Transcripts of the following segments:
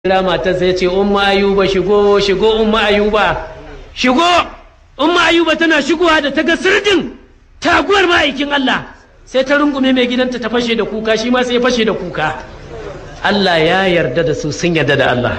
kira matarsa ya ce umma ayuba shigo shigo umma ayuba shigo umma ayuba tana shigowa da ta ga sirdin taguwar ma'aikin Allah sai ta rungume mai gidanta ta fashe da kuka shi ma sai ya fashe da kuka Allah ya yarda da su sun yarda da Allah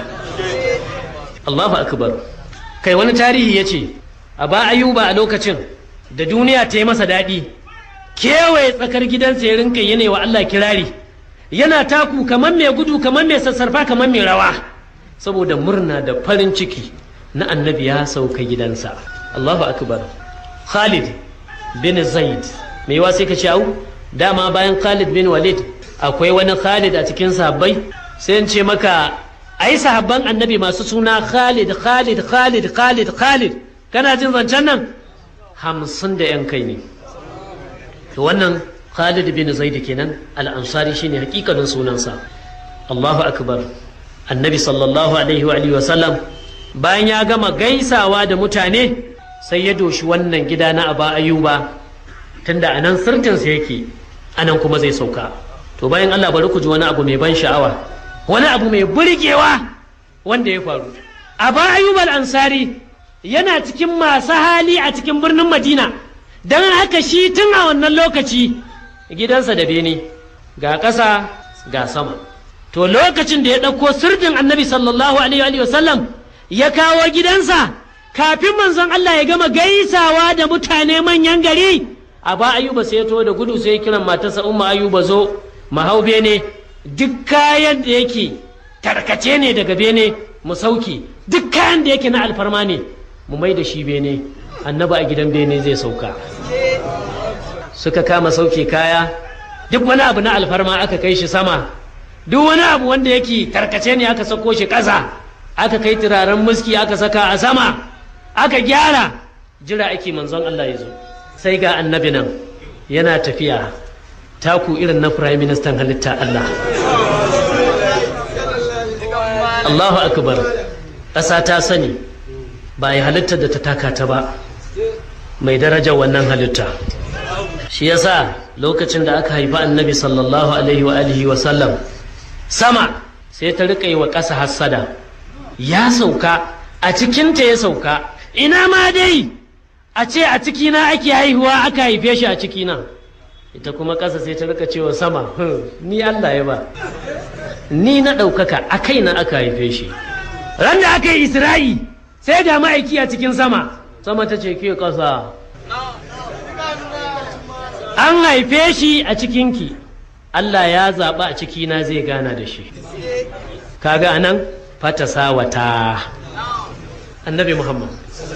Allahu akbar kai wani tarihi ya ce a ba ayuba a lokacin da duniya ta yi masa daɗi kewaye tsakar gidansa ya rinka yana wa Allah kirari yana taku kamar mai gudu kamar mai sassarfa kamar mai rawa saboda murna da farin ciki na annabi ya sauka gidansa Allahu akbar Khalid bin Zaid mai yawa sai ka ce au dama bayan Khalid bin Walid akwai wani Khalid a cikin sahabbai sai in ce maka ai sahabban annabi masu suna Khalid Khalid Khalid Khalid Khalid kana jin zancen nan hamsin da yan kai ne to wannan Khalid bin Zaid kenan al-Ansari shine hakikanin sunansa Allahu akbar Annabi sallallahu alaihi wa alihi wa sallam bayan ya gama gaisawa da mutane sai ya doshi wannan gida na Aba Ayuba tunda anan sirtin sa yake anan kuma zai sauka to bayan Allah bari ku ji wani abu mai ban sha'awa wani abu mai burgewa wanda ya faru Aba Ayuba al-Ansari yana cikin masu hali a cikin birnin Madina don haka shi tun a wannan lokaci gidansa da bene ga ƙasa ga sama to lokacin da ya ɗauko sirdin annabi sallallahu alaihi wa sallam ya kawo gidansa kafin manzon Allah ya gama gaisawa da mutane manyan gari a ba ayuba sai ya to da gudu sai ya kiran matarsa umma ayuba zo mahau bene duk kayan da yake tarkace ne daga bene mu sauki duk kayan da yake na alfarma ne mu mai da shi bene annabi a gidan bene zai sauka suka kama sauke kaya duk wani abu na alfarma aka kai shi sama duk wani abu wanda yake karkace ne aka sako shi ƙasa aka kai turaren muski aka saka a sama aka gyara jira ake manzon Allah ya zo sai ga annabi nan yana tafiya taku irin na prime minister halitta Allah Allahu akbar ƙasa ta sani ba ya halittar da ta taka ta ba mai darajar wannan halitta shi yasa lokacin da aka haifi annabi sallallahu alaihi wa alihi wa sallam sama sai ta rika yi wa ƙasa hassada ya sauka a cikinta ya sauka ina ma dai a ce a cikina ake haihuwa aka haife shi a cikina ita kuma ƙasa sai ta rika cewa sama ni Allah ya ba ni na ɗaukaka a kaina aka haife shi ran da aka yi isra'i sai da ma'aiki a cikin sama sama ta ce ke ƙasa an haife shi a cikinki Allah ya zaɓa a cikina zai gana da shi kaga anan fata sawata annabi Muhammad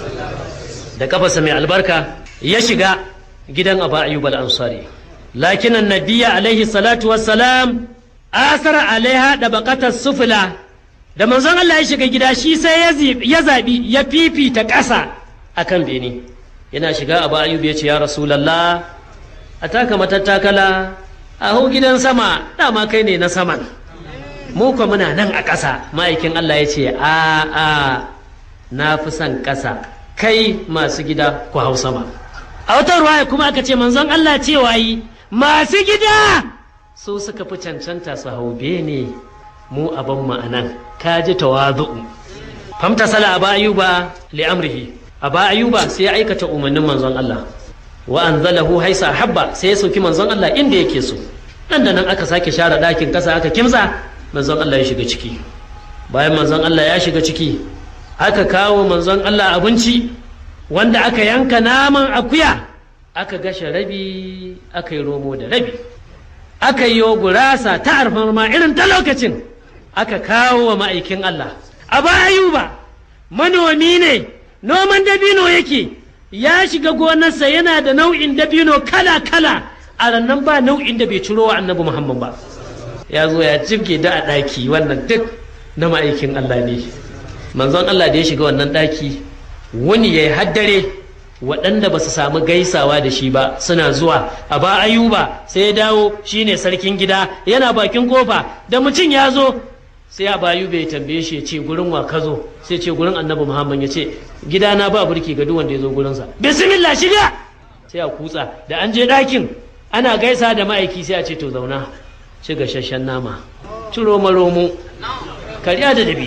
da kafasa mai albarka ya shiga gidan Aba Ayyub al-Ansari lakin annabiya alaihi salatu wassalam asara alaiha da baqatar sufula da manzon Allah ya shiga gida shi sai ya zaɓi ya fifita ƙasa akan bene yana shiga Aba Ayyub ya ce ya Rasulallah a taka matattakala a hau gidan sama dama kai ne na saman mu kwa muna nan a ƙasa ma'aikin Allah ya ce a a na fi son ƙasa kai masu gida ku hau sama a wata ruwaya kuma aka ce manzon Allah cewa yi masu gida su suka fi cancanta su hau bene mu abin ma'anan ka ji tawazu'u famta sala aba ayuba li amrihi aba ayuba sai ya aikata umarnin manzon Allah wa anzalahu haisa habba sai ya sauki manzon Allah inda yake so nan da nan aka sake share ɗakin ƙasa aka kimsa manzon Allah ya shiga ciki bayan manzon Allah ya shiga ciki aka kawo manzon Allah abinci wanda aka yanka naman akuya aka gashe rabi aka yi romo da rabi aka yi gurasa ta alfarma irin ta lokacin aka kawo wa ma'aikin Allah a bayuba manomi ne noman dabino yake ya shiga gonarsa yana da nau'in dabino kala-kala a rannan ba nau'in da bai ciro wa annabi Muhammad ba ya zo ya jibge da a ɗaki wannan duk na ma'aikin Allah ne manzon Allah da ya shiga wannan ɗaki wani ya yi haddare waɗanda ba su samu gaisawa da shi ba suna zuwa a ba ayuba sai ya dawo shine sarkin gida yana bakin kofa da mutum ya zo sai a bayu bai tambaye shi ya ce gurin wa ka zo sai ce gurin annabi muhammad ya ce gidana ba burki ga duk wanda ya zo gurinsa bismillah shiga sai a kutsa da an je ɗakin ana gaisa da ma'aiki sai a ce to zauna ci gashashen nama ci romo romo karya da dabi